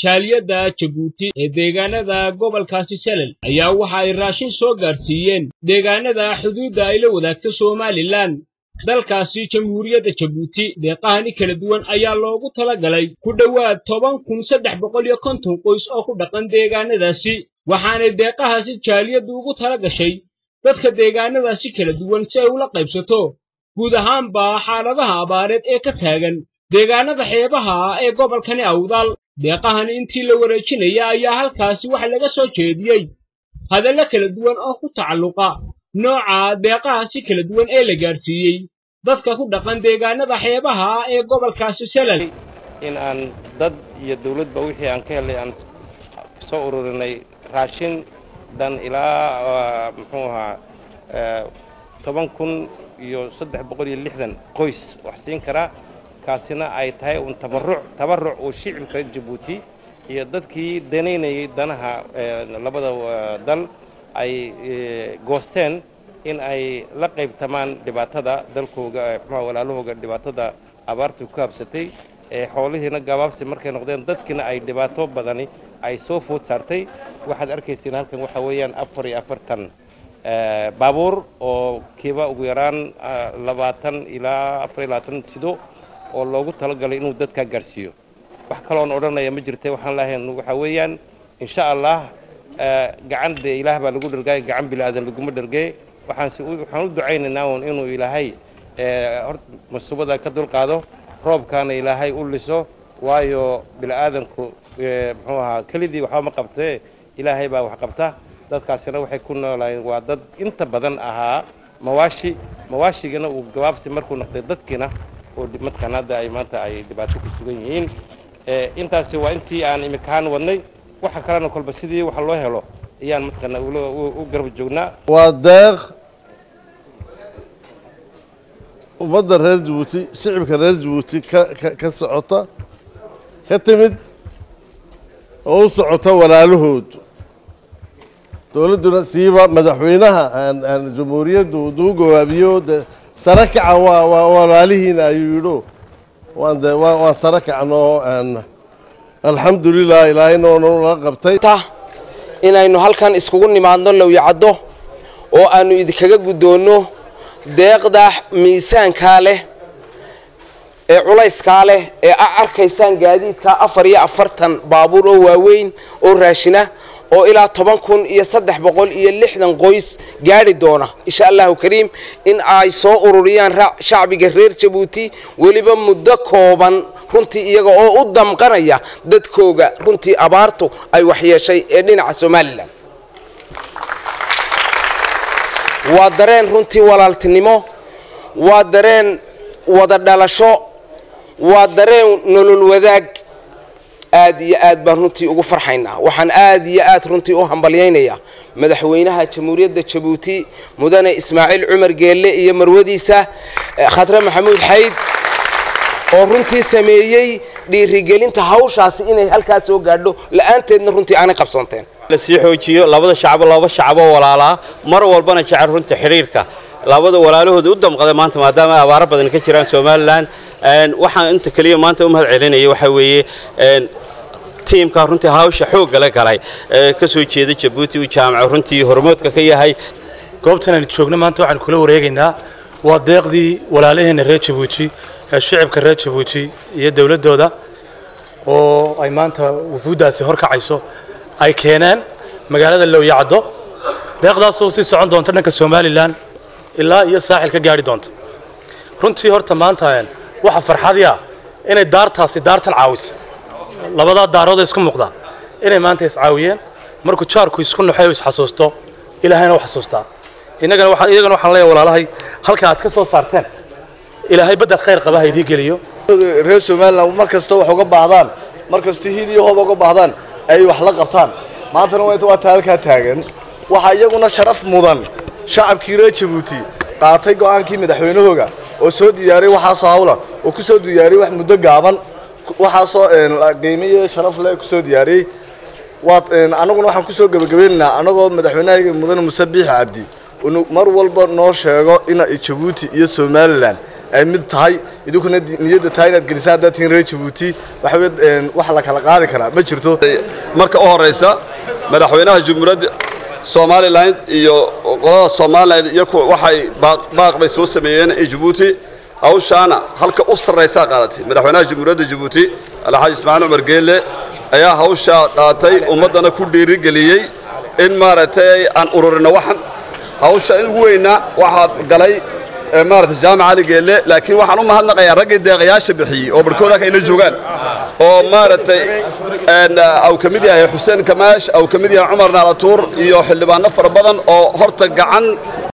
jaaliyadda jabuuti ee deegaanada gobolkaasi salel ayaa waxa ay raashin soo gaadhsiiyeen deegaanada xuduudda ay la wadaagto somalilan dalkaasi jamhuuriyadda jabuuti deeqahani kala duwan ayaa loogu tala galay ku dhowaad toban kun saddex boqol iyo konton qoys oo ku dhaqan deegaanadaasi waxaanay deeqahaasi jaaliyaddu ugu tala gashay dadka deegaanadaasi kala duwan si ay ula qaybsato guud ahaanba xaaladaha abaareed ee ka taagan deegaanada xeebaha ah ee gobolkani awdal deeqahani intii la wareejinaya ayaa halkaasi wax laga soo jeediyey hadallo kala duwan oo ku tacalluqa nooca deeqahaasi kala duwan ee la gaadhsiiyey dadka ku dhaqan deegaanada xeebaha ah ee gobolkaasi salal in aan dad iyo dawladba wixii aan ka helay aan soo ururinay raashin dan ilaa muxuu ahaa toban kun iyo saddex boqol iyo lixdan qoys wax siin karaa kaasina ay tahay un tabaruc tabaruc uu shicibka jabuuti iyo dadkii danaynayay danaha labada dal ay goosteen in ay la qaybtamaan dhibaatada dalkooga muxuu walaalahooga dhibaatada abaartu ku habsatay ee xoolihiina gabaabsi markay noqdeen dadkiina ay dhibaato badani ay soo food saartay waxaad arkaysiin halkan waxa weeyaan afar iyo afartan baabuur oo kiiba ugu yaraan labaatan ilaa afar iyo labaatan sido oo loogu talagalay inuu dadkaa gaadhsiiyo wax kaloon odhanaya ma jirta waxaan lahayn waxaa weeyaan insha allah gacan dee ilaah baa lagu dhargaay gacan bilaadan laguma dhargee waxaan u ducaynaynaa un inuu ilaahay masubada ka dulqaado roobkaana ilaahay u liso waayo bila'aadanku muxuu ahaa kelidii waxba ma qabtee ilaahay baa wax qabta dadkaasina waxay ku noolaayeen waa dad inta badan ahaa mawaashi mawaashigana uu gabaabsi markuu noqday dadkiina oo madkan hadda ay maanta ay dhibaato ku sugan yihiin intaasi waa intii aan imikahaan wadnay waxa kalena kolba sidii wax loo helo ayaan madkana u garab joognaa waa deeq ummadda reer jabuuti shicibka reer jabuuti ka socota ka timid oo u socota walaalahood dowladduna siiba madaxweynaha jamhuuriyaddu duu gawaabiyo de sare kaca waa walaalihiina ayuu yidho waan sare kacnoo alxamdulilah ilaahayna nala qabtay inaynu halkan iskugu nimaadno lowyacaddo oo aanu idinkaga guddoonno deeqda miisaankaa leh ee culayskaa leh ee a arkaysaan gaadiidka afar iyo afartan baabuur oo waaweyn oo raashina oo ilaa toban kun iyo saddex boqol iyo lixdan qoys gaadhi doona insha allahu kariim in ay soo ururiyaan shacbiga reer jabuuti weliba muddo kooban runtii iyaga oo u damqanaya dadkooga runtii abaartu ay waxyeeshay ee dhinaca somalilan waa dareen runtii walaaltinimo waa dareen wada dhalasho waa dareen nolol wadaag aad iyo aad baan runtii ugu farxaynaa waxaan aad iyo aad runtii u hambalyaynayaa madaxweynaha jamhuuriyadda jabuuti mudane ismaaciil cumar geelle iyo marwadiisa khadre maxamuud xayd oo runtii sameeyey dhiirigelinta hawshaasi inay halkaas soo gaadho la-aanteedna runtii aanay qabsoonteen lasii xoojiyo labada shacbo laba shacboo walaalaa mar walbana jecel runta xidhiirka labada walaalahooda u damqada maanta maadaama abaaro badan ka jiraan somalilan waxaan inta keliya maanta u mahad celinaya waxaa weeye tiimka runtii hawsha xoogga la galay ka soo jeeda jabuuti uu jaamaco runtii hormoodka ka yahay goobtan aynu joogno maanta waxaan kula wareegaynaa waa deeqdii walaalaheenna reer jabuuti ee shicibka reer jabuuti iyo dowladdooda oo ay maanta wufuuddaasi horkacayso ay keeneen magaalada lowyacaddo deeqdaasoo sii socon doonta dhanka somalilan ilaa iyo saaxil ka gaadhi doonta runtii horta maanta waxa farxadii ah inay daartaasi daartan caawisa labadaa daarood isku muuqdaa inay maanta iscaawiyeen markuu jaarku isku naxo isxasuusto ilaahayna u xasuustaa innagana waxaan iyagana waxaan leeyahay walaalahay halka aad ka soo saarteen ilaahay bedel khayr qaba ha idii geliyo reer somaliland mar kasta wax uga baahdaan mar kasta hiil iyo hoob uga baahdaan ay wax la qabtaan maantana waa taa halkaa taagan waxaa iyaguna sharaf mudan shacabkii reer jabuuti qaatay go'aankii madaxweynahooga oo soo diyaariyey waxaasoo hawla oo ku soo diyaariyey wax muddo gaaban waxaasoo qiimiyo sharaf leh ku soo diyaariyey waad annaguna waxaan kusoo gebagabaynaynaa annagoo madaxweynahayga mudane muse biixi cabdi inu mar walba noo sheego ina jabuuti iyo somalilan ay mid tahay idinkuna niyadda tahay inaad gelisaan haddaad tihiin reer jabuuti waxa weye wax la kala qaadi karaa ma jirto marka u horeysa madaxweynaha jumhuuriyadda somalilan iyo qolada somalilan iyaku waxay baaq bay soo sameeyeen in jabuuti hawshaana halka u sarraysaa qaadatay madaxweynaha jamhuuriyadda jabuuti alxaaji ismaaciil cumar geelle ayaa hawshaa qaatay ummaddana ku dhiirigeliyey in maaragtay aan ururino waxan hawsha in ugu weynaa waxaad galay maaragtay jaamac cali geelle laakiin waxaan u mahadnaqayaa raggii deeqayaasha bixiyey oo barhkooda halka ayla joogaan oo maaragtay au ka mid yahay xuseen kamaash au ka mid yahay cumar naalatuur iyo xildhibaano fara badan oo horta gacan